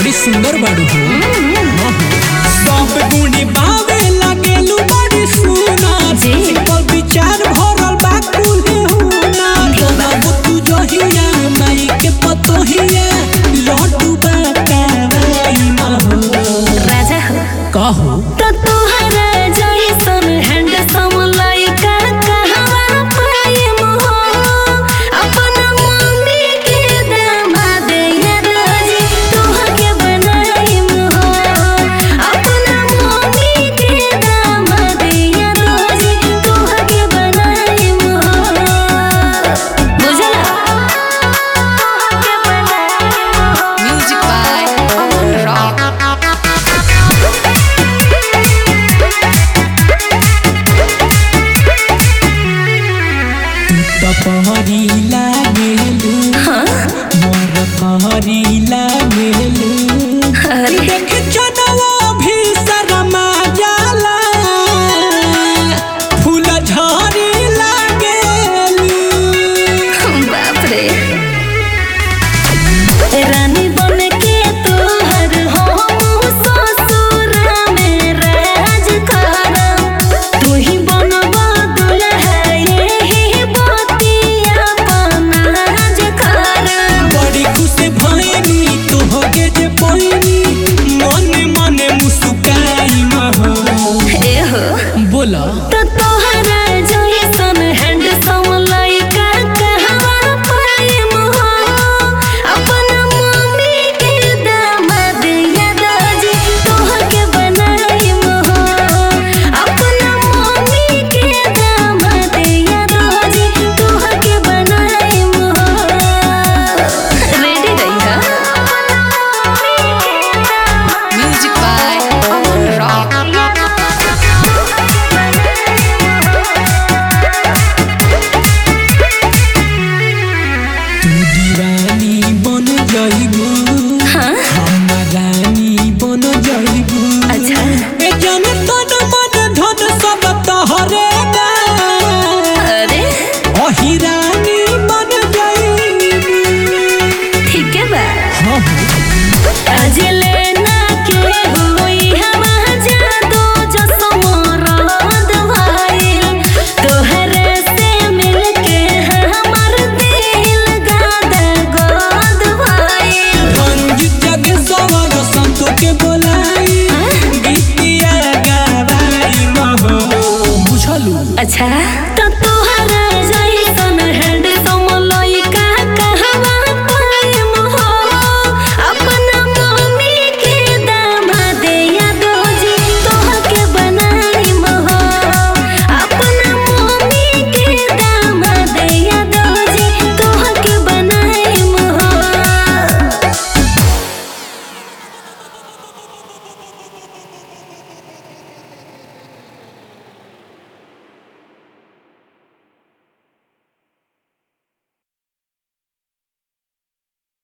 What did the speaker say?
बड़ी सुंदर बाड़ू हो सब गुणी बावे लागेलू बड़ी सुना जी। पर विचार भरल बा कुल्हे हुना बाबू तू जहिया माई के पतोहिया लड्डू बा कावाई महो राजा हो कहो तो तोहरा जैसन हैंडसम लइका कहवा पाएम हो अपना मम्मी के दामाद या राजी तोहके बनाएम हो अपना मम्मी के दामाद या राजी तोहके बनाएम हो बुझला तोहके बनाएम हो Music by Aman Rock. तो पहरी लागेलू हाँ मोर पहरी लागेलू अरे देख